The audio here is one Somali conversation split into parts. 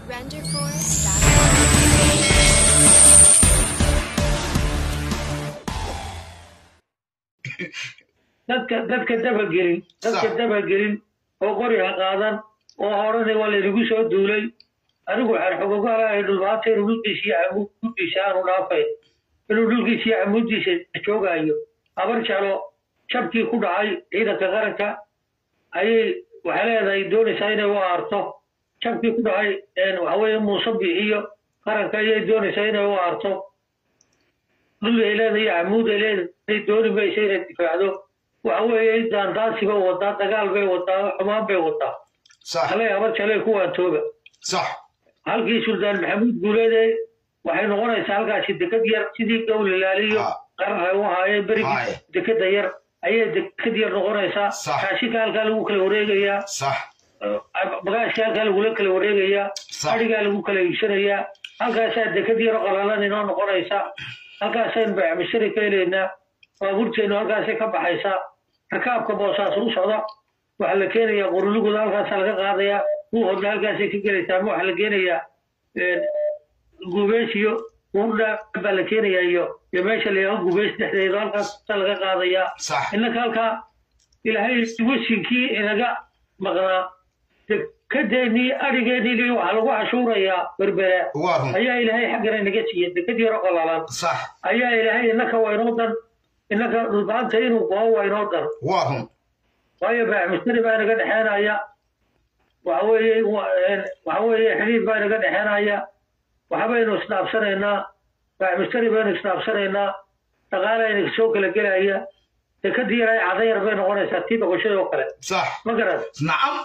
Renderforce.com. dadka dadka dabagelin dadka Sax. dabagelin oo qori ha qaadan oo horani waa laynagu soo duulay anigu waxaan xogogalahay dhulbaata inuu dhulkiisa iyo camuuddiisa aanu dhaafay inuu dhulkiisa iyo camuuddiisa joogaayo abar jalo jabkii ku dhacay ciidanka qaranka ayay waxay leedahay doonaysaa inay u aarto jabkii ku dhacay waxaweye muuse bixiyo qaranka ayay doonaysaa inay u aarto dhul ay leedahay camuud ay leedahay dooni maysa inay difaacdo waxa weeye daandaansi bay wadaa dagaal bay wadaa xumaan bay wadaa صح halay abar jalay ku waantooba صح halkii suldaan maxamuud guuleede waxay noqonaysaa halkaasi dekad yar sidii gowlilaaliyo Ha. qarar ay u ahaayeen berigii Haye. dekada yar ayay dekad yar noqonaysaa Sax. kaashika halkaa lagu kala wareegayaa صح bagaashka halkaa lagula kala wareegayaa Sax. adhigaa lagu kala iibsanayaa halkaasaa dekad yaro qalalan inoo noqonaysa halkaasaynu baycmishari ka helaynaa baabuurteennu halkaasay ka baxaysaa rakaabka boosaas u socda waxaa la keenayaa qorulugooda halkaasaa laga qaadayaa buuhodna halkaasay ka gelaysaa ama waxaa la keenayaa gubeys iyo urdha baa la keenayaa iyo iyo meesha la yaaho gubeys dhexdeeda halkaasaa laga qaadayaa صح innaka halkaa ilaahay wasinkii inaga maqnaa dekedeennii adhigeennii waxaa lagu cashuurayaa berbera وارهم ayaa ilaahay xaggana inaga siiyey deked yaro qalalan صح ayaa ilaahay innaka waa inoo dan innaka dhulbaanta inuu goho waa inoo dan وارهم waayo baaxmustari baa inaga dhexeenaya waxa weeye wa- een, waxa weeye xidhiid baa inaga dhexeenaya waxbaynu isdhaafsanaynaa baaxmustari baynu isdhaafsanaynaa dhaqaala inaga soo kala gelaya dekadii yaray cadayar bay noqonaysaa tii doqoshada oo kale صح ma garan نعم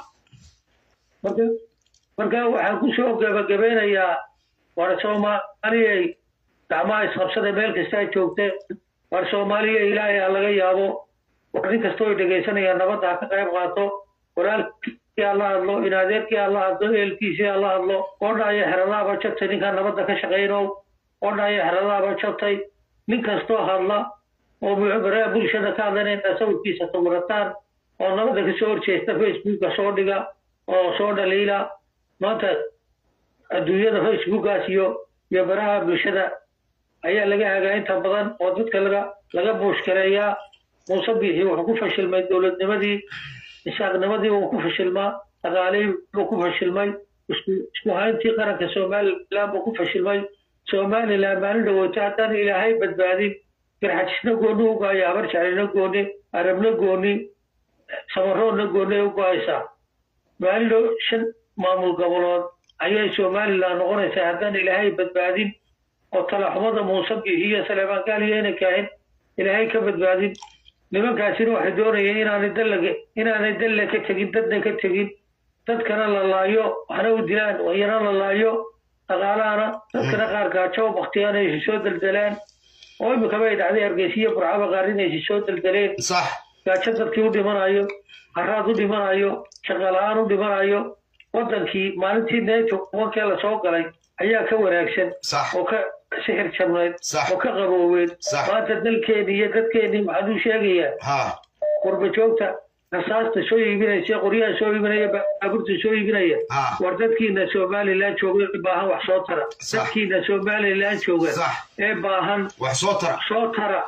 marka marka waxaan ku soo gabagabeynayaa war soomaaliyay gacmaha isqabsada meel kasta ay joogteen war soomaaliya ilaahay ha laga yaabo war nin kastoo ay dhegaysanayaan nabadda ha ka qayb qaato walaalkii ha la hadlo inadeerkii ha la hadlo eelkiisii ha la hadlo odhaayo xeradaaba jabtay ninkaan nabadda ka shaqaynow odhaayo xeradaaba jabtay nin kastoo hadla oo baraha bulshada ka hadlanayna sawirkiisa sawirataan oo nabadda kasoo horjeesta facebooka soo dhiga oo soo dhaliila maanta adduunyada facebookaas iyo iyo baraha bulshada ayaa laga hagaa inta badan oo dadka laga laga buushkareeyaa muuse biixi wuxuu ku fashilmay dowladnimadii isaaqnimadii wuu ku fashilmaa dhaqaalihii buu ku fashilmay isku isku hayntii qaranka somaliland buu ku fashilmay somaliland maalin dhaweyto haddaan ilaahay badbaadin garxajisna gooni u go'aya habar jaclina gooni arabna gooni samaroodna gooni ay u go'aysaa maalin dhow shan maamul gobolood ayay somaliland noqonaysaa haddaan ilaahay badbaadin oo talaxumada muuse biixi iyo saleemaan gaaliyo inay kaahin ilaahay ka badbaadin nimankaasina waxay doonayeen inaanay dallaga inaanay dalle ka tegin dadna ka tegin dadkana la laayo waxna u dilaan wayana la laayo dhaqaalahana dadkana qaar gaajo baktiyaan ay soo deldeleen oo imikaba ay dhacday hargeysiyo burcaba qaar inay soo deldeleen صح gaajo dadkii u dhimanayo haraad u dhimanayo shaqala-aan u dhimanayo wadankii maalintii neeto wankee lasoo galay ayaa ka wanaagsan صح oo ka sixir jabnayd Sax. oo ka qabooweed Sax. maanta dalkeeni iyo dadkeeni maxaan u sheegayaa ها qurba joogta rasaasta soo iibinaysa qoryaha soo iibinaya baabuurta soo iibinaya Ah. war dadkiina somaliland jooga ee baahan wax soo tara Sax. dadkiina somaliland jooga صح ee baahan وحصوتر soo tara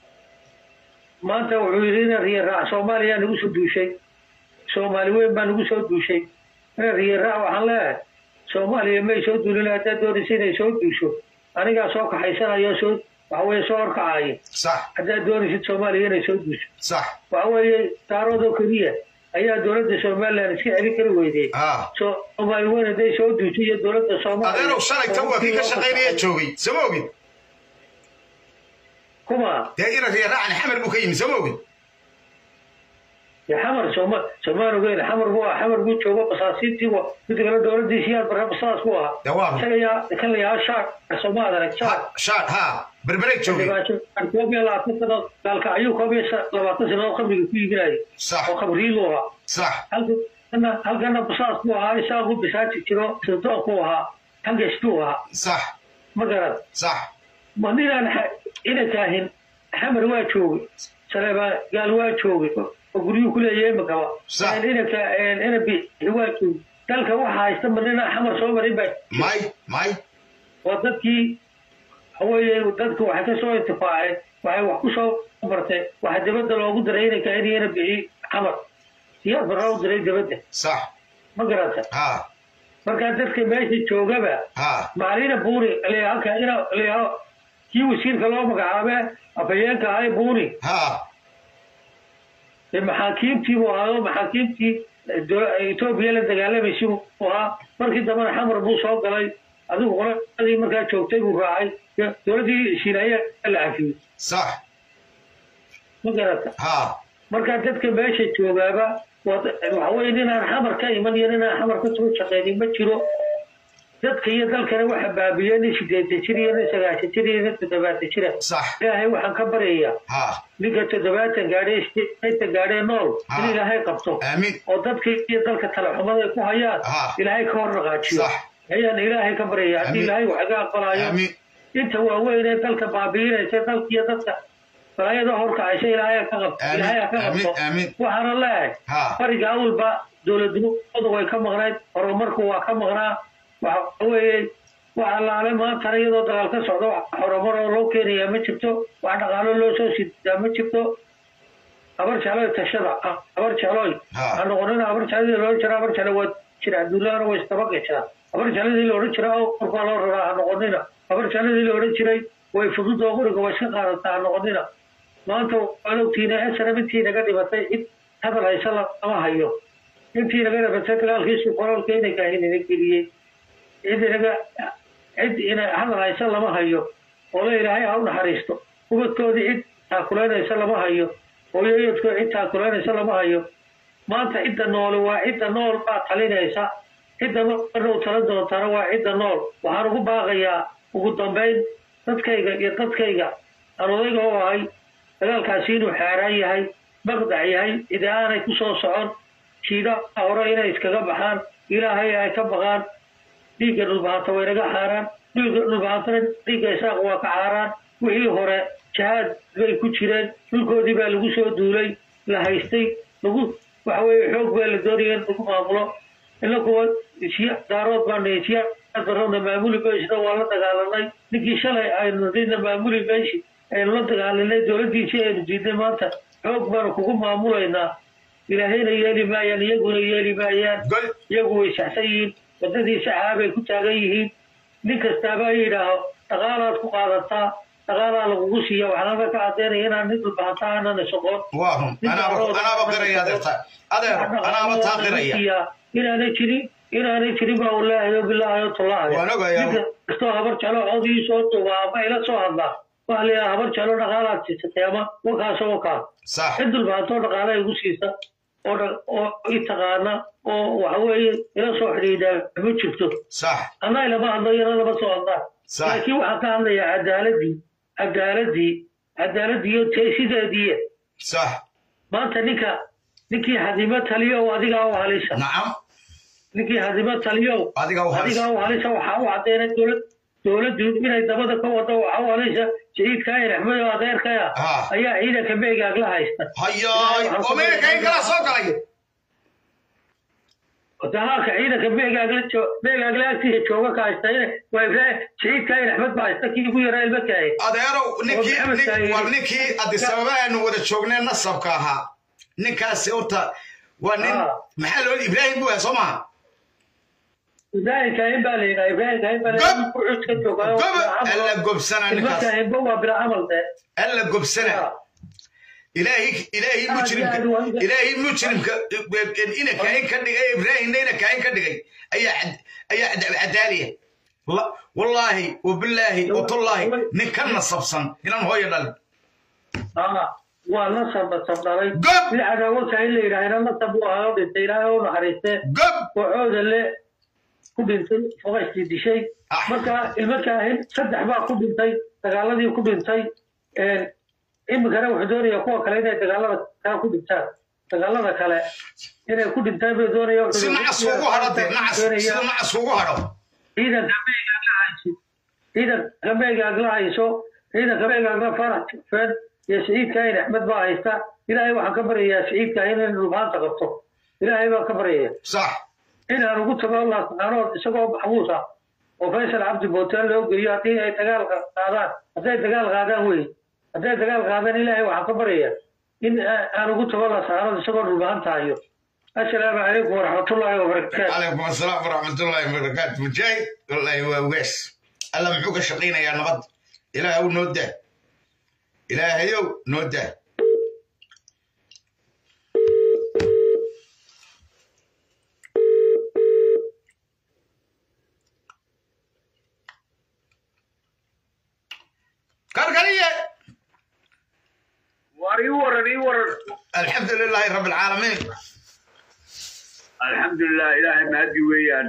maanta wuxuu yidhi ina riyaraac soomaaliya nagu soo duushay soomaali weyn baa nagu soo duushay ina riyaraac waxaan leeyahay soomaaliya may soo duulin haddaad doonaysa inay soo duusho anigaa soo kaxaysanayo soo waxa weeye soo horkacaya صح haddaad doonaysid soomaaliya inay soo duusho صح waxa weeye daaroodoo keliya ayaa dowladda somaliland iska celin kari weydey ها soomaali weyn hadday soo duusho iyo dowladda soomaaliya adeerow shalay tan waa kii ka shaqaynaya joogay sama ogid kuma dee ina riyaraacan xamar buu ka yimi sama ogid dee xamar sooma soomaan ogeyn xamar buu ahaa xamar buu joogo basaasiintii wa midda kale dowladdiisi yaad barre basaas buu ahaa dee waa isaga yaa kan la yahaa shaar sooma adarag shaar shaad ha berbereeg joogay koob iyo labaatan sanood gaalka ayuu koob iyo labaatan sanood khamriga ku iibinayay صح oo khamriilu ahaa صح halkana halkana basaas buu ahaa isaaqu bisaaji jiro sirdoonku ahaa hangestuu ahaa صح ma garad صح ma ninaan inankaahin xamar waa joogay saleebaan gaal waa joogay oo guryuhu ku leeyahay imakaba Sax. inanka ina bixi waa joogay dalka waxa haysta ma ninaa xamar soo marin baa may may waa dadkii waxaweeye dadku waxay ka soo intifaaceen waxay wax ku soo bartay waxa dibadda loogu diray inay kainiyana bixi xamar siyaad barraa u diray dibadda sax ma garata ha markaa dadka meesha joogaba ha maalina buuri halka ina liyaho kii wasiirka loo magacaabe afhayeenka ahay buuri ha ee maxaakiimtii buu ahaado maxaakiimtii dola- etoobiya la dagaalamaysi buu ahaa markii dambena xamar buu soo galay adigu qoladii markaa joogtay buu raacay de- dowladdii shiinaya la cafiyey sax ma garata ha markaa dadka meesha joogaaba waa da- waxa weye ninaan xamar ka iman iyo ninaan xamar ka soo shaqaynin ma jiro dadka iyo dalkana waxa baabiye nin sideetan jir iyo nin sagaashan jir iyo nin toddobaatan jira sax ilaahay waxaan ka baryayaa ha ninka toddobaatan gaadhe sideetan gaadhee nool in Ah. ilaahay qabto aamin oo dadka iyo dalka talaxumada ay ku hayaan Ah. ilaahay ka hor dhaqaajiyo sax ayaan ilaahay ka baryaya haddii Amiin. ilaahay wax iga aqbalayo aamin inta waaweyn ee dalka baabiinaysa dalka iyo dadka balaayada horkacaysa ilaahay ha ka qabto Amiin. ilaahay ha ka Amiin. qabto Amiin. waxaana leeyahay ha bariga awalba dowladnimadu way ka maqnayd horumarku waa ka maqnaa waxa weeye wax allaale maantana iyadoo dagaal ka socdo wax horumar oo loo keenayaa ma jirto wax dhaqaalo loo soo sidaa ma jirto habar jecloy tashada habar jecloy Ha. ha noqonina habar jecladii loohan jira habar jeclo waa jira adduunyahana way istabaqaysaa habar jecladii la odhan jira orkaa loo raraa ha noqonina habar jecladii la odhan jiray way fudud oo quriga way iska qaadataa ha noqonina maanta waad ogtiina esram intii naga dhibatay cid hadal haysa lama hayo intii naga dhibatay dagaalkiisu qoraalka inay kahinina geliyey cid inaga cid ina hadal haysa lama hayo oo la ilaahay ha u naxariisto ubadkoodii cid taakulaynaysa lama hayo hooyoyadkoo cid taakulaynaysa lama hayo maanta cidda noole waa cidda nool baa talinaysa cidda marna u talan doontana waa cidda nool waxaan ugu baaqayaa ugu dambayn dadkayga iyo dadkayga aan odayga u ahay dagaalkaasi inuu xaaraan yahay maqdac yahay cidi aanay ku soo socon shiidaha hore inay iskaga baxaan ilaahay ay ka baqaan dhiigga dhulbahanta way naga xaaraan dhiigga dhulbahantana dhiigga isaaq waa ka xaaraan wixii hore jahaad bay ku jireen dhulkoodii baa lagu soo duulay la haystay lagu waxa weeye xoog baa la doonaya in lagu maamulo ila kuwa siya daarood baa nihi siyaad barowna maamuli meeshina waa la dagaalanay ninkii shalay aynu nina maamuli meeshi aynu la dagaalanay dowladdiisii aynu diidnay maanta xoog baanu kugu maamulaynaa ilaahayna yeeli maayaan iyaguna yeeli maayaan gol iyagu way saxsan yihiin waddadii saxaabay ku taagan yihiin nin kastaaba yidhaaho dhaqaalaad ku qaadataa dhaqaalaa lagugu siiya waxaanaba ka caddaynaya inaan nin dhulbahanta aanan isoqoon waa run anaaba anaaba qiraya adeerta adeer anaaba taa qiraya inaanay jirin inaanay jirin baa uu leeyahay oo bilaahay oo tullaahay Waan ogayaa. nin kastoo habar jeclo codii soo duba ama ila soo hadlaa waxaa la yidhaha habar jeclo dhaqaalaad siisatay ama wakaasoo wakaa sax cid dhulbaantoo dhaqaala igu siisa oo dha- oo i taqaana oo waxa weeye ila soo xidhiidhaa ma jirto sax anaa ilama hadlo iyana lama soo hadlaa Sax. laakiin waxaan ka hadlayaa cadaaladii cadaaladii cadaaladii iyo teesideedii sax maanta ninka ninkii hadimo taliyo adigaa u halisa nacam ninkii hadimo taliyo adiga u halis adigaa u halisa waxaa u caddeynay dowlad dowladdu inay dabada ka wado waxaa u halisa saciidka in axmed oo adeerkaya Ah. ayaa ciidanka meegaag la haysta hayaay oo meelka in kala soo galay dagaalka ciidanka meegaagla jo- meegaagla agtiisa jooga ka haysta in waa ibrahim saciidka in axmed baa haysta kii ugu yaraa ilma kahay adeerow ninkii Oo Maxamed nin- Said. war ninkii addis ababa aanu wada joognay nasabka ahaa ninkaasi horta waa nin Ah. maxaa loo ibraahim buu yahay soo maha ibrahim kahin baa la yidhaha ibrahim kahin baa la Gob. yidhaha wuxuu iska joogaa goba alla gobsana ilma ninkaas kahinba waa bila camal dee alla gobsana ilaahi ilaahi Ah, mujrimka ilaah, waa- ilaahi mujrimka ina kaain ka dhigay ibraahimna ina kaain ka dhigay ayaa cad- ayaa cad- cadaaliya La- wallaahi wabilaahi watullaahi nin ka nasabsan inaan hooyo dhalin Ah, waa nasab nasab dhalay Gob. mid cadaawo kahin la yidhaahna nasab uu ahaa oo dhintay ilaahay u naxariistee gob waxooda le ku dhintay foqaystii dishay Ah. marka ilmo kaahin saddex baa ku dhintay dagaaladii ku dhintay iminkana wuxuu doonayaa kuwa kale inay dagaalada kale ku dhintaan dagaalada kale inay ku dhintaan buu doonaya si nacas ugu hadho dee nacas sida nacas ugu hadho ciidanka meegaag la hayso ciidanka meegaag la hayso ciidanka meegaagna farax jufeen iyo saciid kaahin axmed baa haysta ilaahay waxaan ka baryayaa saciid kaahin in dhulbaanta qabto ilaahay baan ka baryaya sax inaan ugu tago laascaanood isagoo maxbuus ah oo faysal cabdi bootaan loo geeyo haddii ay dagaal qaadaan hadday dagaal qaadaan wey hadday dagaal qaadaan ilaahay waxaan ka baryaya in aan ugu tago laascaanood isagoo dhulbahan tahayo assalaamu calaykum waraxmatullaahi wabarakaatu calaykum asalaam waraxmatullaahi wabarakaatu mujaahid wallaahi waa ugaas alla muxuu ka shaqaynayaa nabad ilaahaw noo daa ilaahayow noo daa karkariye war ii waran ii waran alxamdu lilaahi rabi alcaalamiin alxamdulilah ilaahay mahadi weeyaan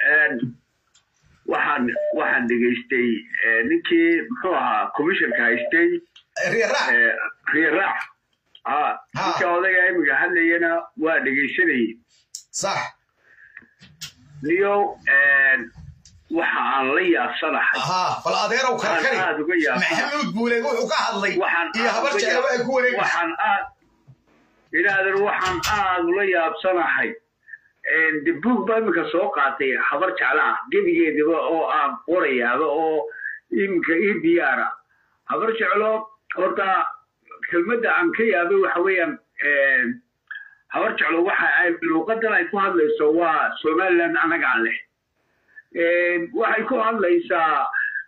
waxaan waxaan dhegaystay ninkii muxuu ahaa commissionka haystay riyaraac riyaraac ha ninka odayga imiga hadlayana waa dhegaysanayay sax niyo waxa aan la yaabsanahay haa bal adeerow karkari Waxaan aad uga yaabaa. maxamuud buuleeg wuxuu ka hadlay waxaan iyo aad habar uga jecel waxay ku wareegaysa waxaan aad ilaadan waxaan aad ula yaabsanahay de buug baa iminka soo qaatay habar jecla ah gebigeedaba oo aan qorayaaba oo iminka ii diyaara habar jeclo horta kelmadda aan ka yaabay waxa weeyaan habar jeclo waxa ay luuqadan ay ku hadlayso waa somaliland annagaa leh waxay ku hadlaysaa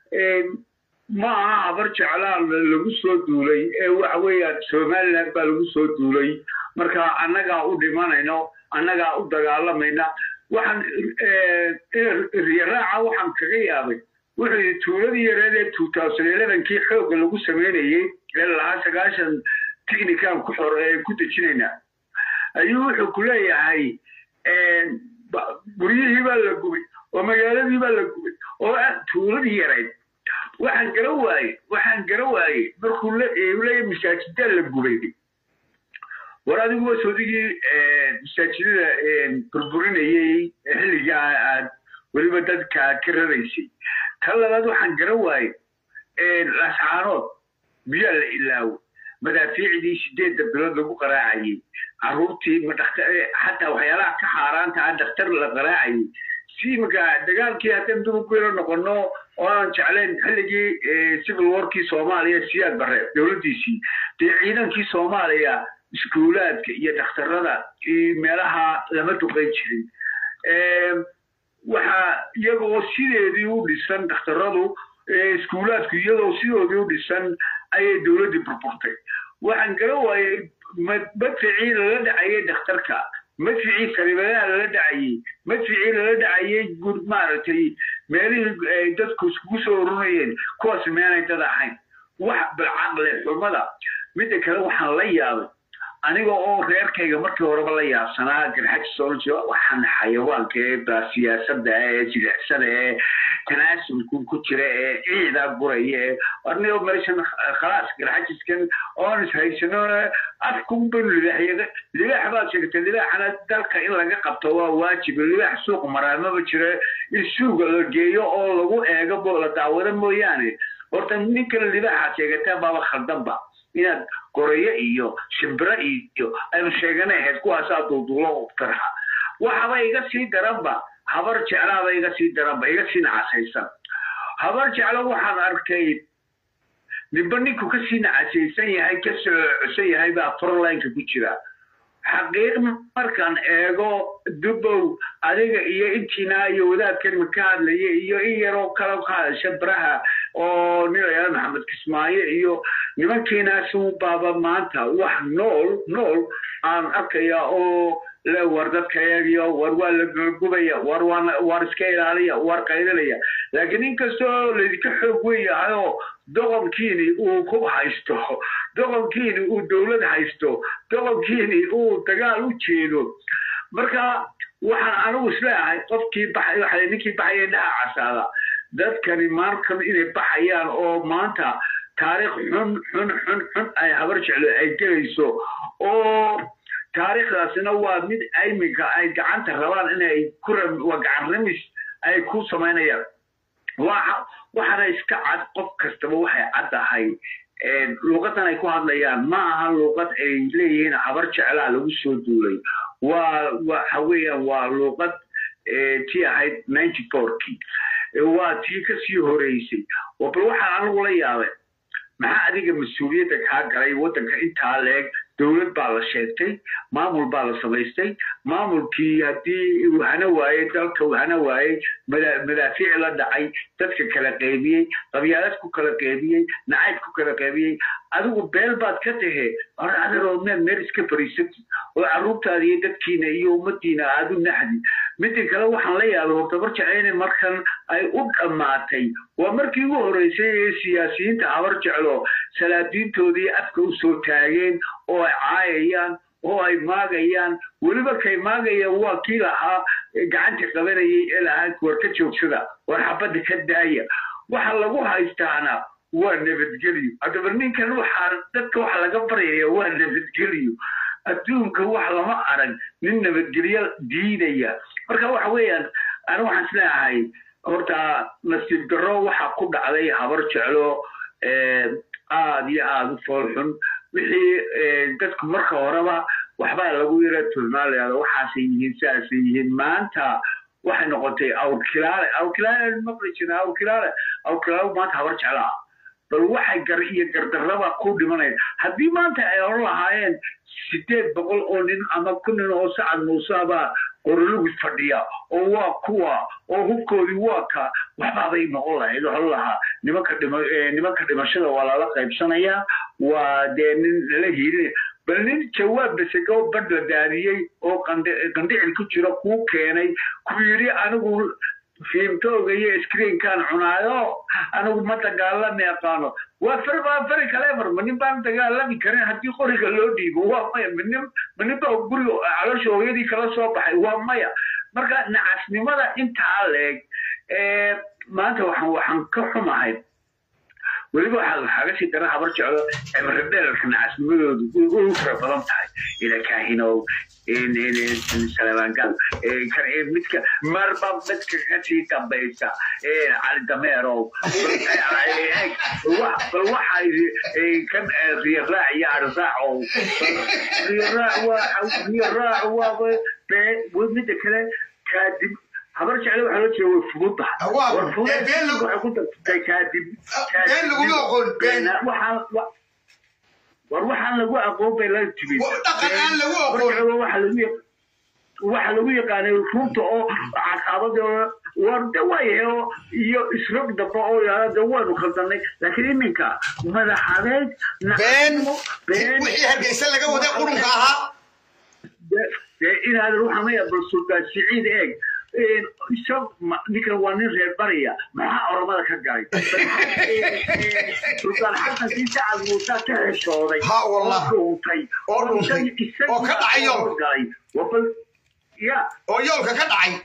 ma aha habar jeclaan lagu soo duulay ee waxa weeyaan somaliland baa lagu soo duulay marka annagaa u dhimanayno annagaa u dagaalamayna waxaan riyaraaca waxaan kaga yaabay wuxuu yidhi tuuladii yareed ee two thousand elevenkii xoogga lagu samaynayey ee lahaa sagaashan technican ku xor ee ku dejinayna ayuu wuxuu ku leeyahay guryihii baa la gubay oo magaaladii baa la gubay oo ah tuuladii yareyd waxaan gara waayey waxaan gara waayey markuu leeyahay masaajidaa la gubay war adigu waa soodigii masaajidada burburinayey xilligaa aad weliba dadka ka raraysay tan labaad waxaan gara waayey lascaanood biyaa la ilaawo madaafiicdii sideedda bilood lagu qaraacayey caruurtii xataa waxyaalaha ka xaaraanta ah dhakhtar la qaraacayey si iminka dagaalkii haddaan dubuguyla noqono oo aan jeclayn xilligii civil warkii soomaaliya siyaad bare dowladdiisii dee ciidankii soomaaliya iskuulaadka iyo dhakhtarada iyo meelaha lama duqayn jirin waxaa iyagoo sideedii u dhisan dhakhtaradu iskuulaadku iyadoo sidoodii u dhisan ayay dowladdii burburtay waxaan gara waayey madficii lala dhacayay dhakhtarka madficii sariibadaha lala dhacayey madficii lala dhacayay gud maaragtay meelihii dadku iskugu soo urunayeen kuwaas meenay dad ahayn wax balcaqle xumada midda kale waxaan la yaabay aniga oo reerkayga markii horeba la yaabsanaa garxajisology waxaan xayawaanka ee baa siyaasadda ee jilicsada ee tanaasulku ku jira ee ciida guraya ee anigo meeshan khalaas garxajiskan oon ishaysano afkun baynu libaaxyaga libaax baad sheegtay libaaxana dalka in laga qabto waa waajib libaax suuq maraamaba jira in suuga la geeyo oo lagu eego bo la daawado mooyaane horta ninkan libaaxaad sheegataa baaba khaldanba inaad gorayo iyo shimbiro iyo aynu sheeganay ahayd kuwaasaa duuduulo tarxa waxaba iga sii daranba habar jeclaaba iga sii daranba iga sii nacasaysan habar jeclo waxaan arkay ninba ninku ka sii nacasaysan yahay ka soocosan yahay baa frolineka ku jira xaqiiq markaan eego dubow adiga iyo intiina iyo wadaadkan ma ka hadlaya iyo in yaroo kale ka hadasha baraha oo nin layaala maxamed kismaayo iyo nimankiinaasu baaba maanta wax nool nool aan arkaya oo le war dadka eegiyo war waa la gubaya war war iska ilaaliya war qaylinaya laakiin inkastoo laydinka xoog weyn yahayoo doqonkiini uu ku haysto doqonkiini uu dowlad haysto doqonkiini uu dagaal u jeedo marka waxaan anigu isleeyahay qofkii baxay waxa ninkii baxaya dhaha casaada dadkani markan inay baxayaan oo maanta taariikh xun xun xun xun ay habar jeclo ay gelayso oo taariikhdaasina waa mid iminka ay gacanta rabaan inay ku waa gacan ramis ay ku samaynayaan waxaana iska cad qof kastaba waxay caddahay luuqadan ay ku hadlayaan ma aha luuqad ay leeyihiin habar jeclaa lagu soo duulay waa waxa weeyaan waa luuqad tii ahayd ninety fourkii waa tii kasii horeysay oo bal waxaa anigu la yaabay maxaa adiga mas-uuliyadda kaa galay waddanka intaa leeg dowlad baa la sheegtay maamul baa la samaystay maamulkii haddii uu hana waayey dalka uu hana waayey madaafiic la dhacay dadka kala qeybiyey qabyaalad ku kala qeybiyey nacayb ku kala qeybiyey adigu beel baad ka tahe or adaroo meel meel iska fariisatid oo carruurtaada iyo dadkiina iyo ummadiina aad u naxdi midda kale waxaan la yaabay hortabar jeceyne markan ay u dhammaatay waa markii ugu horreysay ee siyaasiyiinta habar jeclo salaadiintoodii afka u soo taageen oo ay caayayaan oo ay maagayaan weliba kay maagayaan waa kii lahaa gacanta qabanayay ee lahaa war ka joogsada war xabadda ka daaya waxa lagu haystaana waa nabadgelyo haddaba ninkan waxaa dadka waxa laga baryaya waa nabadgelyo adduunka wax lama arag nin nabadgelyo diidaya marka waxa weeyaan ani waxaan isleeyahay horta nasiib darro waxa ku dhacday habar jeclo aad iyo aada u foolxun wixii dadku marka horeba waxbaa lagu yara tilmaalayaa waxaasay yihiin sidaasay yihiin maanta waxay noqotay awrkilaale awrkilaale maqli jira awrkilaale awrkilaale maanta habar jeclaa bal waxay gar iyo gardarraba ku dhimanaya haddii maanta ay oran lahaayeen sideed boqol oo nin ama kun nin oo sacad muusebaa qorolugu fadhiya oo waa kuwa oo hubkoodii waa ka waxbaabay noqon lahayd waxaa lahaa nimanka dhima nimanka dhimashada waa lala qaybsanayaa waa dee nin lala hiilinaya bal nin jawaab basego badh la daadiyey oo qandhicil ku jira kuu keenay ku yidhi anigu fiimtooga iyo screenkan cunaayo anigu ma dagaalami aqaano waa far waa fari kaleefar ma nin baan dagaalami karin haddii qoriga loo dhiibo waa maya manin ma nin baa guriga calosha hooyadii kala soo baxay waa maya marka nacasnimada intaa leeg maanta waxaan waxaan ka xumahay weliba waxaa waxaaga sii dara habar jeclo cibri dheerarka nacasnimadoodu u fara badan tahay ila kaahinow salaamaangal midka marba midka kasii dambaysa cali dameerow bal waxa kan riyaraac iyo arsaacow riyaraac waaba midda kale kaadib habar jecle waxaa loo jeeda way fududahay war fudeed waxay ku dartay kaadib been laguma aqoon been war waxaan lagu aqoon bay la timid dhaqan aan lagu aqoon waxa lagu waxa lagu yaqaanay runta oo caqabada war de waayahe iyo isrog dambe oo yaala de waanu khaldanay laakiin iminka madaxadeed been wixii hargeysa laga waday qurunka ahaa dee inaadan waxaa maya bal sultaan siciid eeg ninkan waa nin reer bariya maxaa oromada ka galay sultaan xasan kii sacad muusa ka heshooday Ha, wallah. oo dhuuntay Oo dhuuntay. Oo ka dhacay yool. galay wabal ya oo yoolka ka dhacay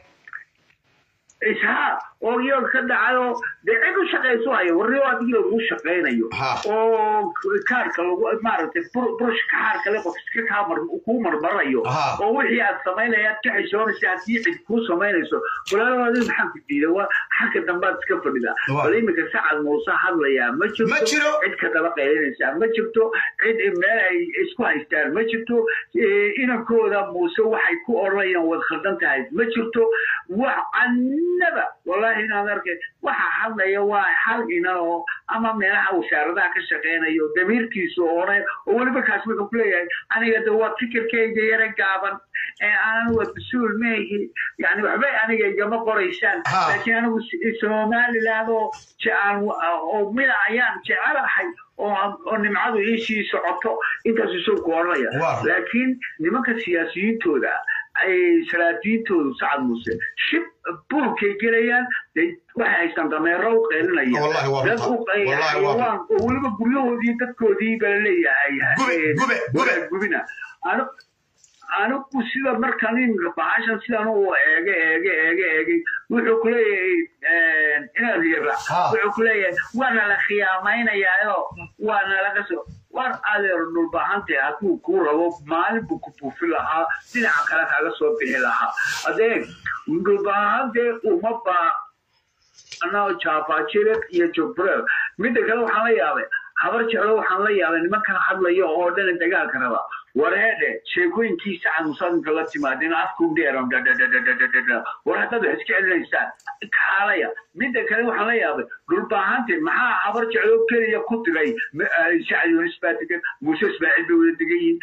ishaa oo yool ka dhacayo dee cid u shaqayso hayo warriyo adigii lagu shaqaynayo Ha. oo kaarka lagu maaragtay bur- burushka xaarka le qof iska kaa mar kuu marmarayo Ha. oo wixii aad samaynayaad ka xishoonaysa haddii cid kuu samaynayso walaalahoodii maxaan ku diida waa xagga dambaad iska fadhida Waa. bal iminka sacad muuse hadlayaa ma jirto Ma jiro. cid ka daba qaylinaysaa ma jirto cid meel ay isku haystaan ma jirto Eh, inankooda muuse waxay ku odhanayaan waad khaldan tahay ma jirto wax annaba wallaahi inaad arkay waxa hadlaya waa hal ina oo ama meelaha wasaaradaha ka shaqeynayo damiirkiisu oonay oo weliba kaas wuxuu ku leeyahay aniga de waa fikirkayga yara gaaban ee aanan waa mas-uul meehi yani waxbay aniga igama qoraysaan Ha. laakiin anigu si- somaliland oo jecaan oo mida ayaan jecelahay oo oo nimcadu iisii socoto intaas isuu ku odhanaya Wow. laakiin nimanka siyaasiyiintooda ay salaadiintoodu sacad muse shib buulkay gelayaan de waxay haystaan dameero u qeylinaya Wallahi waa dad u runta. Wallahi waa xayawaan oo weliba guryahoodii dadkoodii baa leeyahay Gube, eh, gube, gube. gubina Ani- anigu sida markan iminka bahashan sidan u eege eege eege eegay wuxuu ku leeyahay inaad yara Ha. wuxuu ku leeyahay waana la khiyaamaynayaao waana laga soo war adeer dhulbahante hadduu kuu rabo maalin buu ku buufi lahaa dhinaca kale kaga soo bixi lahaa adeeg dhulbahante uma baa anao jaafajire iyo jogbreel midda kale waxaan la yaabay habar jeclo waxaan la yaabay nimankan hadlayo oo dhan dagaalka raba wareedhe sheekooyinkiisa xanuunsanka la timaadeen afku dheeran dadadadadadada war haddaad wax iska celinaysaan kaalaya midda kale waxaan la yaabay dhulbaahante maxaa habar jeclo keliya ku diray sacad yunis baa degan muuse ismaaciil bay wada degan yihiin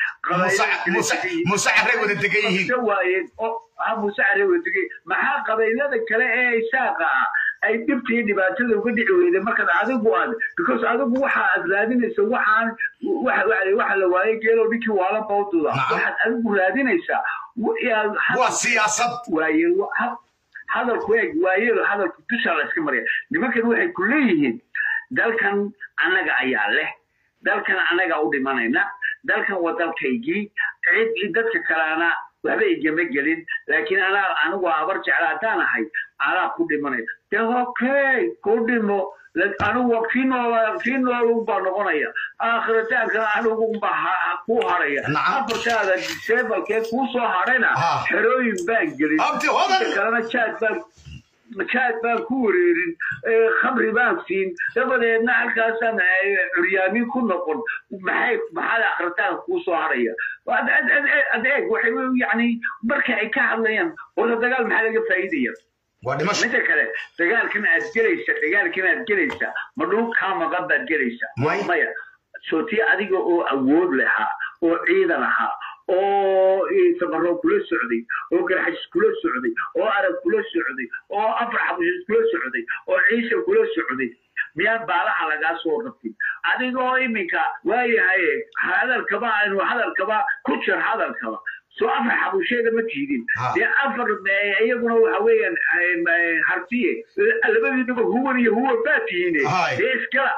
muuse carray wada degan yihiin waayeen muuse carray wada degan yihiin maxaa qabaylada kale ee isaaqa ah ay dhibta iyo dhibaatada uga dhici weyday markaad adigu aad because adigu waxa aad raadinaysa waxaan waxa la waayay geelow ninkii waala bawduda waxaad adigu raadinaysaa waa siyaasad waaye hadalku eeg waayeel hadalku dusha la iska marya nimankan waxay ku leeyihiin dalkan annaga ayaa leh dalkan annaga u dhimanayna dalkan waa dalkaygii cid dadka kalena waxba igama gelin laakiin anaa anigu habar jecla haddaan ahay anaa ku dhimanaya de okay ku dhimo anigu kii nool kii nool baa noqonaya aakhiritaanka anigu baa ku haraya afartaada disebalkee kuu soo hadhayna xerooyin baan gelin kalena jaad baan jaad baan ku wareerin khamri baan siin dabadeedna halkaasaan curyaamin ku noqon maxay maxaad akritaanka kuu soo haraya adeeg waxay yani marka ay ka hadlayaan wada dagaal maxaa laga faa'iidaya mida kale dagaalkan aad gelaysa dagaalkan aad gelaysa ma dhul kaa maqan baad gelaysa maya sootii adiga oo awood lahaa oo ciidan ahaa oo sabaroo kula socday oo garxajis kula socday oo arag kula socday oo afar xabushiis kula socday oo ciise kula socday miyaan baalaha lagaa soo rabtin adigoo iminka waayahay hadalkaba aynu hadalkaba ku jir hadalkaba soo afar xabusheeda ma tiidin dee afar iyaguna waxa weeyaan hartiye labadiinaba huwan iyo huwan baa tihiine dee iskala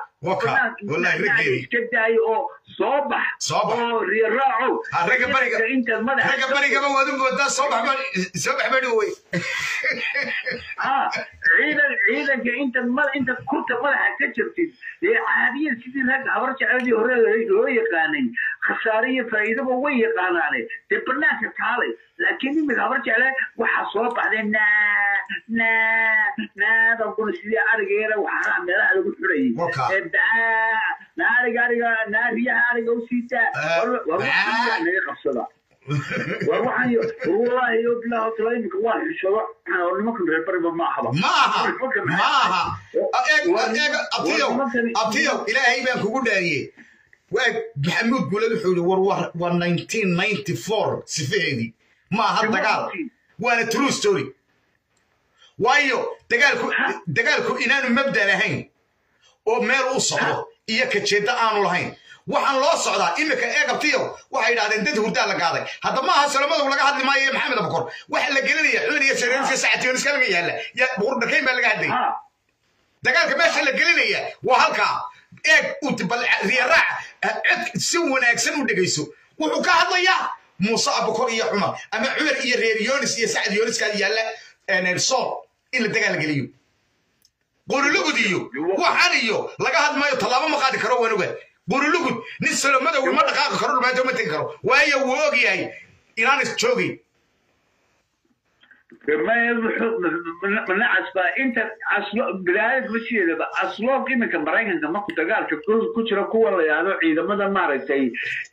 iska daayo oo soo bax oo riyaraacow intaad madaxa barigaba waad u moodaa soo bax soo bax bari wey ciidan ciidanka intaad mada intaad kurta madaxa ka jirtid dee caadiyan sidii rag habar jecladii hore loo yaqaanay khasaare iyo faa'iidaba way yaqaanaane dee banaanka kaalay laakiin imika habar jecle waxaa soo baxday naa naa naadan kuna sidii arigeera waxaa meelaha lagu xurayay naa ariga ariga naa riyaha ariga u siitaa war naga qabsada war waxaan wallahi yo bilahi tala iminka waa xishado nimankan reer bariba ma ahaba maaha maaha abtiyow abtiyow ilaahay baan kugu dhaariyey waa maxamuud guulad wuxuu yihi war waa nineteen ninety four sifaheedii maaha dagaal waana true story waayo dagaalku dagaalku inaanu mabda lahayn oo meel u socdo iyo kajeedda aanu lahayn waxaan loo socdaa iminka eegabtiyo waxay idhahdeen dad hurdaa la gaaday hadda maaha salamadog laga hadli maayo maxamed abakor waxa la gelinaya xubin iyo sareerka sacationiska laga yaalla buqurdhakayn baa laga hadlaya dagaalka meesha la gelinaya waa halkaa eeg riyaraac cid si wanaagsan u dhegayso wuxuu ka hadlayaa muuse abakor iyo cumar ama cumar iyo reer yonis iyo sacad yoniskaa yaalla sool in la dagaal geliyo qurulugud iyo waxan iyo laga hadmayo tallaabo ma qaadi karo wanuga qurulugud nin salomadow ma dhaqaaqi karo dhumaato ma tegi karo waayo wuu og yahay inaan is joogin manacas baa inta bilaayad ma sideedaba asloog iminka maraykanka marku dagaalka ku jira kuwa la yahdo ciidamada maaragtay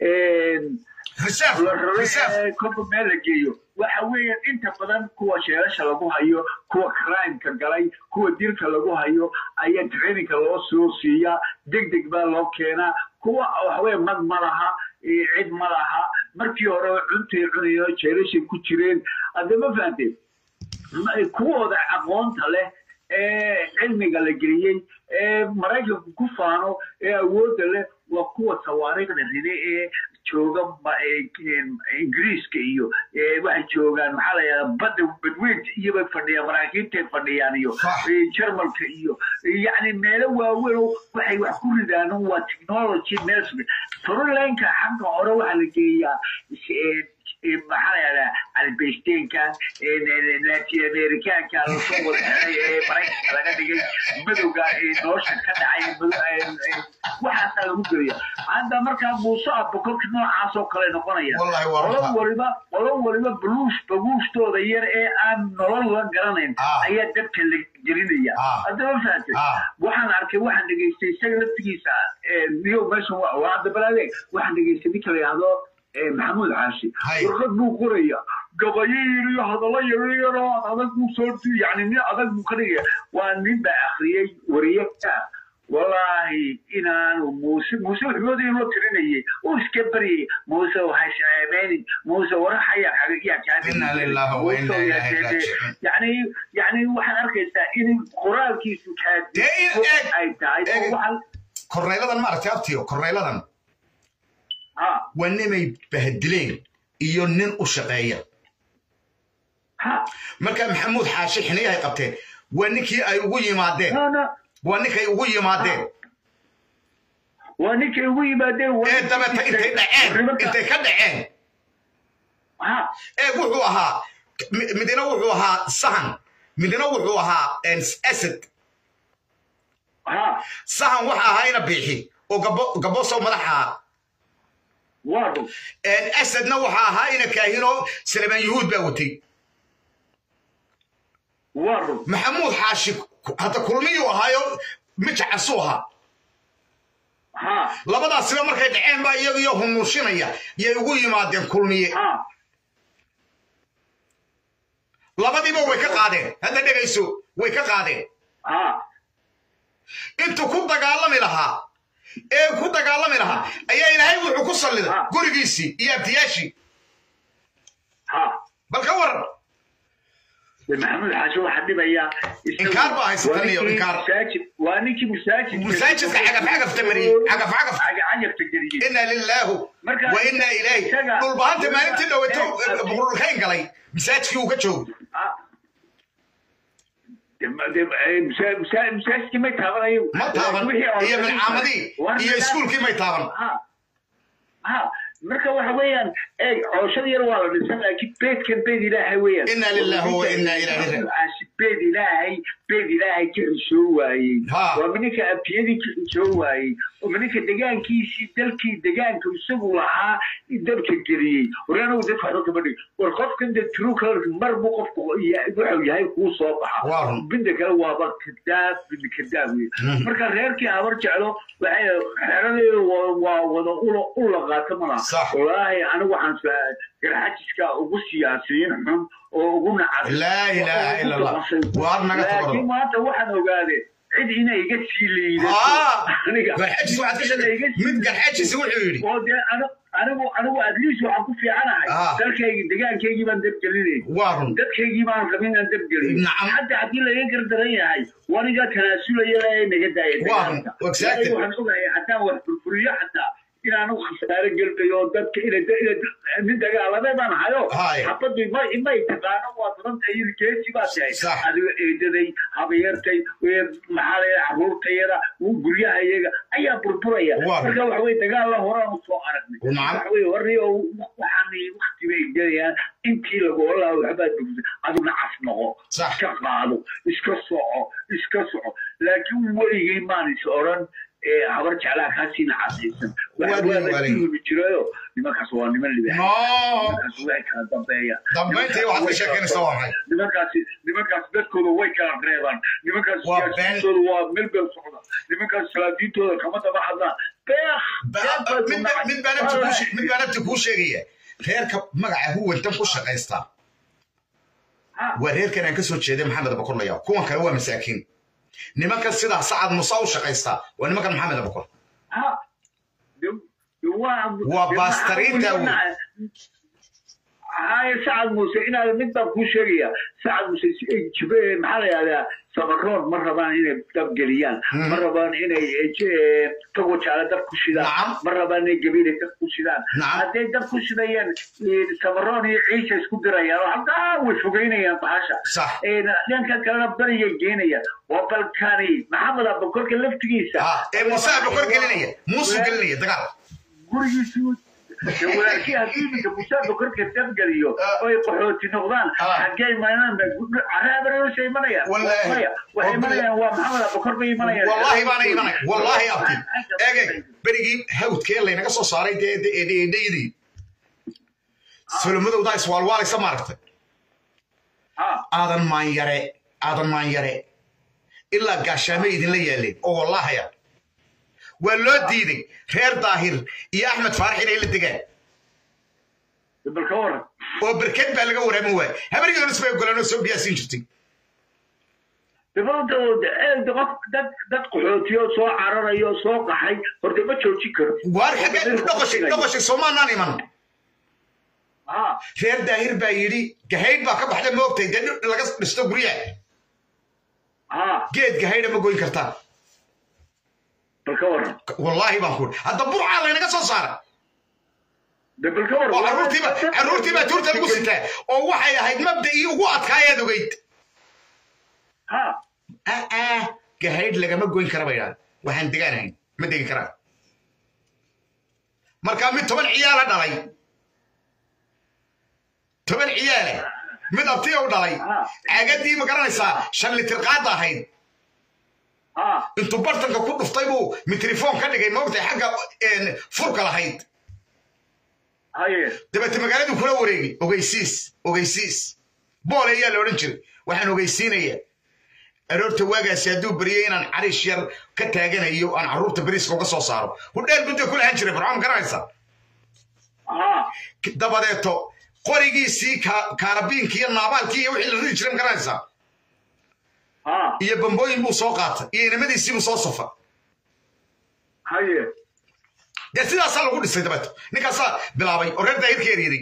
kolba meel la geeyo waxa weeyaan inta badan kuwa sheelasha lagu hayo kuwa crimeka galay kuwa dilka lagu hayo ayaa traininka loo soo siiyaa deg deg baa loo keenaa kuwa waxaweye mad ma laha cid ma laha markii hore cuntay cunayo jeelashay ku jireen hadde ma fahanteen kuwooda aqoonta leh ee cilmiga la geliyey ee maraykanku ku faano ee awoodda leh waa kuwa tawaariikhda ride ee jooga ingiriiska iyo waxay joogaan maxaa la yidhahdaa badda badweynta iyobay fadhiyaan maraakiibtay fadhiyaan iyo jarmalka iyo yacni meelo waaweyn waxay wax ku ridaan waa technology meel sugan frolinka xagga hore waxaa la geeyaa maxaa la yidhahdaa albeysteenka latin amerikaanka lasoo wada xeray ee maraykanka laga dhigay madowga nolosha ka dhacay waxaasaa lagu gelaya hadda markaa muuse abokorka noocaas oo kale noqonaya qolo waliba qolo waliba buluush baguushtooda yar ee aan nolol la garanayn ayaa dabka la gelinaya haddaba fahatay waxaan arkay waxaan dhegaystay isaga laftigiisa niyo meeshan waa hadda balaade waxaan dhegaystay ninka la yidhahdo ee maxamuud xaashi Hay. warqad buu qoraya gabayo iyo hadallo yaryaroo adag buu soo yani nin adag buu ka dhigaya waa nin baa akhriyey wariyaka wallaahi inaanu muuse muuse wuxuudii loo tirinayay uu iska baryay muuse waxay shaceebeynin muuse waraxaya xagayaa Inna lillahi wa inna ilaihi raaji'uun. yani yani waxaad arkaysaa in qoraalkiisu Dee in kaadiso eeg- ay tahay oo eeg- waxaan korneyladan maaragtay abtiyo korneyladan ha waa nimay bahdileen iyo nin u shaqeeya ha marka maxamuud xaashi xiniyahay qabteen waa ninkii ay ugu yimaadeen no no waa ninkay ugu yimaadeen waa ninkay ugu yimaadeen waa ee ninkii dabeeta intay dhaceen nimanka- intay ka dhaceen ha ee wuxuu ahaa mi- midna wuxuu ahaa sahan midna wuxuu ahaa en, asad ha sahan waxa ahaayna biixi oo gabo gabosow madaxa waa run En, asadna waxa ahaa ina kaahino salmaan yuhuud baa watay waa run maxamuud xaashi hadda kulmiyuu ahaayo mijacasuu ahaa ha labadaasiba markay dhaceen baa iyagiyo hunuushinaya yay ugu yimaadeen kulmiye ha labadiiba way ka qaadeen hadda dhegayso way ka qaadeen ha intuu ku dagaalami lahaa ee ku dagaalami lahaa ayaa ilaahay wuxuu ku salliday Ah. gurigiisii iyo abtiyaashii ha bal ka waran de maxamuud xaashi waxaa dhibayaa isagu- Inkaar baa haysata waa niyo, ninkii inkaar. masaajid- waa ninkii masaajid masaajidka cagaf cagafta mariyey cagaf cagaf cagafta geliyey inaa lilaahu Marka- wa inaa ilaahi isaga- dhulbahanta maalintii dhaweeto Eh, buqurulkayn galay masaajidkii uu ka joogo ha De- de- eh, masa- masa- masaajidkii may taabanayo ma taaban Wixii oo- iyo milcaamadii Waa iyo midaa- iskuulkii may taaban ha ha marka waxa weeyaan eeg cooshada yar waa la dhisan laakiin beedkan beed ilaahay weeyaan Inna lillahi wa inna ilaihi raaji'uun. Aasi beed ilaahay beed ilaahay ka xishoo waayey Ha. waa mininka abtiyadii ka xishoo waayey oo mininka degaankiisii dalkii degaanka isagu lahaa dabka geliyey war anagu dadka waxba kama dhig war qofkan de true color mar buu qofku ya- wuxuu yahay kuu soo Waa baxa run. binda kale waaba kadaab binda kadaab wey Mhm. marka reerkii habar jeclo waxay xeradeedu waa- waa wada ulo ula qaato malaha Sax. wallaahi anigu waxaan sa- garxajiska ugu siyaasiyiin xun oo ugu nacas laa ilaaha ila allah waar naga laakiin tabado maanta waxaan ogaadeen cid inay iga sii liidato Ah! aniga garxajis waxaad ka sheegtay mid garxajis wuxuu yidhi oo dee ani- anigu anigu at least waxaan ku fiicanahay Ah. dalkaygi degaankaygii baan dabgelinay waa run dadkaygii baan rabin inaan dabgelin Nacam. hadda haddii laga gardaran yahay waniga tanaasulaya ee naga daaya Waa, dagaalka. exactly. Waayo waxaan ogahay haddaan wax furfuriyo xataa inaanu khasaare gelinayo oo dadka ina nin dagaalame baan hayo Hay. xabadu ma imay taqaano waa badanta iyo geesi baa tahay Sax. adiga eedaday habayartay weer maxaa la caruurtayada guryaha iyaga ayaa burburaya Waa. marka waxa weye dagaal la horaan usoo aragnay Nacam. waxa weye warriyo waxaan wakti bay gelayaan intii lagu olaa waxbaad bogsa aduna cas noqo Sax. iska qaado iska soco iska soco laakiin weligay maan is oran ee habar jeclaa kaasiina casaysan Waa waxa dhihi waa waray. la jirayo nimankaas waa niman libax no nimankaas way kala dambeeyaan dambayntii waxaad ka sheekeynaysaa waa maxay nimankaasi nimankaas dadkooda way kala reebaan nimankaas Waa been. siyaasiyiintooda waa meel beel socda nimankaas salaadiintooda kama daba hadlaan beekh Ba- ba- mid ba- mid baan abti kuu she- mid baan abti kuu sheegaya reerka magaca huwantan ku shaqaysta waa reerkan aan ka soo jeeday maxamed abakorlaya kuwan kale waa masaakiin nimankan sidaa sacad musa u shaqaysta waa nimankan maxamed abakor Waa baastariinta wey. haye sacad muuse inaad mid baan kuu sheegaya sacad muuse si- jibe maxaa la yihahdaa sabaroon ma rabaan inay dab geliyaan Mhm. ma rabaan inay eh, tago jaale dab ku shidaan Nacam. ma rabaan inay gabiile dab ku shidaan Nacam. hadday dab ku shidayaan eh, sabaroon iyo ciisha isku dirayaan oo halkaa way fogeynayaan bahasha Sax. Eh, dhanka kalena bariyay geenayaan waa balkani maxamed abakorka laftigiisa Ah, ee muuse abakor gelinaya muusuu gelinaya dagaal gurigiisii walaalkii haddii iminka musaaba korka dabgeliyo oo ay qaxooti noqdaan Ah. xaggee imanaan caraabarosha imanayaan Wallaahi. maya waxay imanayaan waa maxamed abakor bay imanayaan wallaahi baana imanay wallaahi abti eegeg berigii hawdkee laynaga soo saaray dee eedhaydii solomadowdaa iswaalwaalaysa maaragtay Ah, aadan maanyare aadan maanyare ilaa gaashaamo idinla yaaleen oo wallaahaya waa loo diiday reer daahir iyo axmed faarax inay la degaan bal ka waran oo berked baa laga waraamin waaya habar yoonis bay ogolaan oo soo biyaasiin jirtay dabada qof dad dad qaxootiyo soo cararayo soo qaxay horta ma joojin karo waar xagee dhoqoshi dhoqoshi soomaanaan iman ha reer daahir baa yidhi gahaydh baa ka baxda ma ogtay dee dhir laga dhisto guryaha ha geed gahaydha ma goyn kartaa bal ka waran wallaahi baan ku hadda burcaa laynaga soo saara de bal ka waran oo carruurtiiba carruurtiibaa tuurta lagu sitaa oo waxay ahayd mabda'ii ugu adkaayaad ogeyd ha aa gahaydh lagama goyn kara bay idhahdeen waxaan degaanahayn ma degi karaan markaa mid toban ciyaala dhalay toban ciyaale mid abtiya u dhalay caagadii ma garanaysaa shan litir qaada ahayd ha intuu bartanka ku dhuftay buu mitrifoon ka dhigay maogtay xagga een, furka lahayd haye dabeete magaaladuu kula wareegay ogeysiis ogeysiis boole ayaa la odhan jiray waxaan ogeysiinaya aroorta waagaasi hadduu baryay inaan cariish yar ka taaganayo aan carruurta beriiska uga soo saaro hudheel budda ku lahaan jiray barcaan garanaysa ha dabadeeto qorigiisii ka- kaarabiinkii iyo naabaalkii iyo wixii la ridi jiray ma garanaysaa ha iyo bambooyin buu soo qaatay iyo inamadiisii buu soo safa haye dee sidaasaa lagu dhisay dabeeto ninkaasaa bilaabay oo reer daahirka eryaday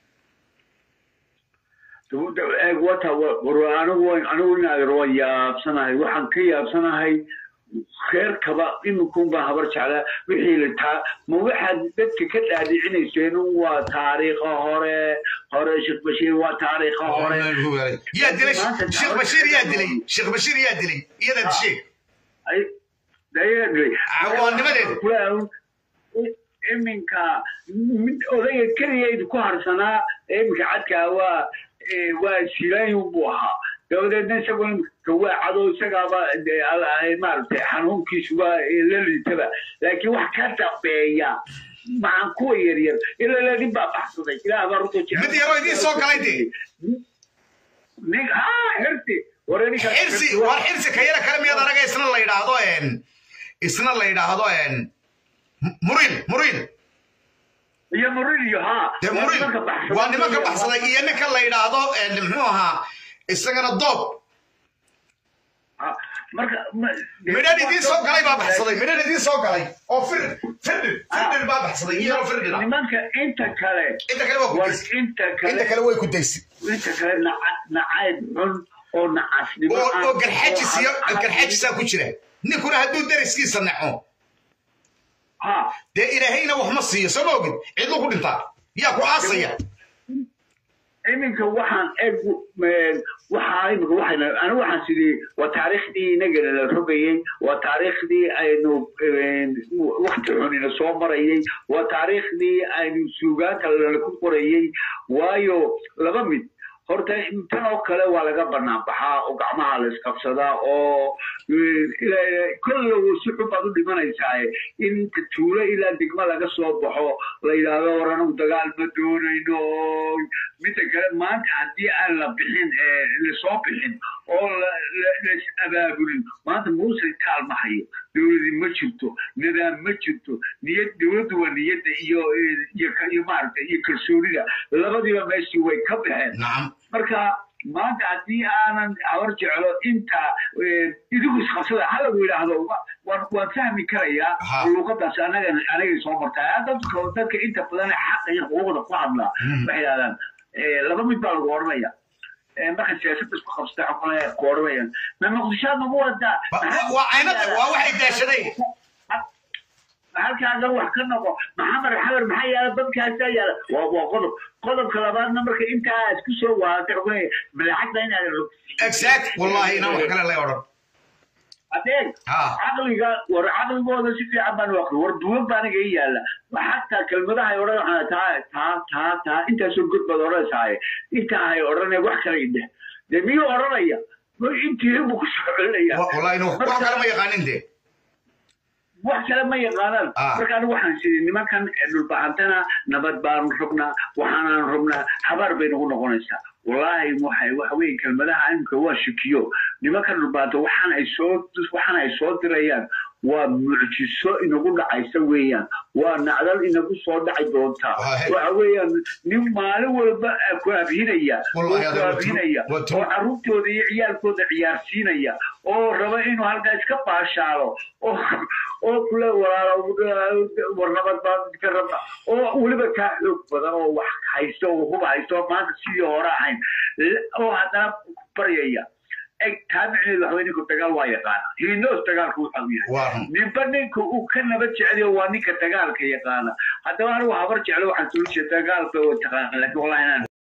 dabada eeg wata war anigu waan- anigu inaadir waan yaabsanahay waxaan ka yaabsanahay reerkaba iminkun baa habar jeclaa wixii la taa ma waxaad dadka ka dhaadhicinayseen waa taariikha hore hore sheekh bashiir waa taariikha hore yaa dilay sheekh bashiir yaa dilay sheekh bashiir yaa dilay iyada dishay ay dayadley Cawaanimadeeda. iminka mid odayga keligeed ku harsanaa iminka cadkaa waa eh, waa silaayun buu ahaa dabadeedna isagu iminka waa cado isagaaba de- al- maaragtay xanuunkiisu waa eh, la liitaba laakiin wax ka dambeeya maxaan kuwa yaryar ilaa ladin baa baxsaday ilaah baa runta jecel Mid yaroo idiin soo galay dee. nin ha xirsi wareerinka xirsi waa xirsi ka yara kale miyaad anaga isna la yidhaahdo een isna la yidhaahdo een muriil muriil iyo murilio ha dee muriil waa nimanka baxsaday iyo ninka la yidhaahdo een muxuu ahaa isagana doob marka midhan idiin soo galay baa baxsaday midhan idiin soo galay oo firdhir firdhir firdhir baa baxsaday iyo yaroo firdhir ah nimanka inta kale inta kale waa ku war daysay inta inta kale kale way ku daysay inta kale naca- nacayb xun oo nacasnimo oo ah, oo garxajis iyo oo ah- garxajisaa ku jira ninkuna hadduu dariskiisa naco ha dee ilaahayna wax ma siiyo soo ma ogid cidlu ku dhintaa yaa ku aasaya iminka waxaan eg waxaa iminka waxayna anigu waxaan sidii waa taariikhdii inagana la rogayey waa taariikhdii aynu wakti xunina soo marayey waa taariikhdii aynu suugaanta lala ku qorayey waayo laba mid horta tan oo kale waa laga banaan baxaa oo gacmaha la isqabsadaa oo kollow si xun baad u dhimanaysaa in inta tuulo ilaa degmo laga soo baxo la yidhaahdo war anagu dagaal ma doonayno midda kale maanta haddii aan la bixin lasoo bixin oo las abaabulin maanta muuse taal ma hayo dowladi ma jirto nidaam ma jirto niyad dowladdu waa niyadda iyo iyo iyo maaragta iyo kalsoonida labadiiba meeshii way ka baxeen nacam marka maanta haddii aanan habar jeclo inta idigu isqabsada halagu yidhaahdo waan waan fahmi karayaa Ha. luuqadaas anaga anagay soo martaa dadka dadka inta badan ee xaqa iyo xuquuqda ku hadlaa Mhm. waxay yidhahdaan eh, laba mid baa lagu odhanaya Eh, marka siyaasadda isku qabsata xukunaya ku odhanayaan ma muqdishoad nagu wadaa Wa- wa- waa aynada waa waxay daashadeen halkaaga wax ka noqo maxamed xabar maxaa yaala dadkaasaa yaala waa waa qodob qodobka labaadna marka intaa isku soo waata xukunaya madaxadda inaad exact wallahi inaan wax kale lay odhan adeeg Ha. caqliga war caqligooda si fiican baan u aqri war duwan baa aniga ii yaala xataa kelmadaha ay odhan waxaa taa taa taa taa intaasoo god baad odhanaysaaye intaa hay odhanaya wax kale idheh dee miyuu odhanaya ma intii buu ku soo celinaya Wa- wallahi inuu wax kale ma yaqaanin dee wax kale ma yaqaanaan Ah. marka anigu waxaan siri nimankan dhulbahantana nabad baanu rabnaa waxaanaan rabnaa habaar bay nagu noqonaysaa wallaahi waxay waxa weye kelmadaha imika waa shikiyo nimankan dhulbahanta waxaan ay soo waxaan ay soo dirayaan waa mucjiso inagu dhacaysa weeyaan waa nacdal inagu soo dhaci doontaa Wahay. waxa weeyaan nin maalin walba ah ku abhinaya oo Wallahi, ku hada waa true. abhinaya Waa true. oo carruurtooda iyo ciyaalkooda ciyaarsiinaya oo raba inuu halkaa iska baashaalo oo oo kule walaalo warnabad baan ka rabna oo weliba kaa xoog badan oo wax haysto oo huba haysto oo maanta sidii hore ahayn oo haddana baryaya eg taa micneheedu waxa weye ninku dagaal waa yaqaana hiinoos dagaalku waxa uu yahay waa run ninba ninka uu ka nabad jeceliyo waa ninka dagaalka yaqaana haddaba anigu habar jeclo waxaan soo jeeda dagaalka waa taqaana laakiin wallahi inaan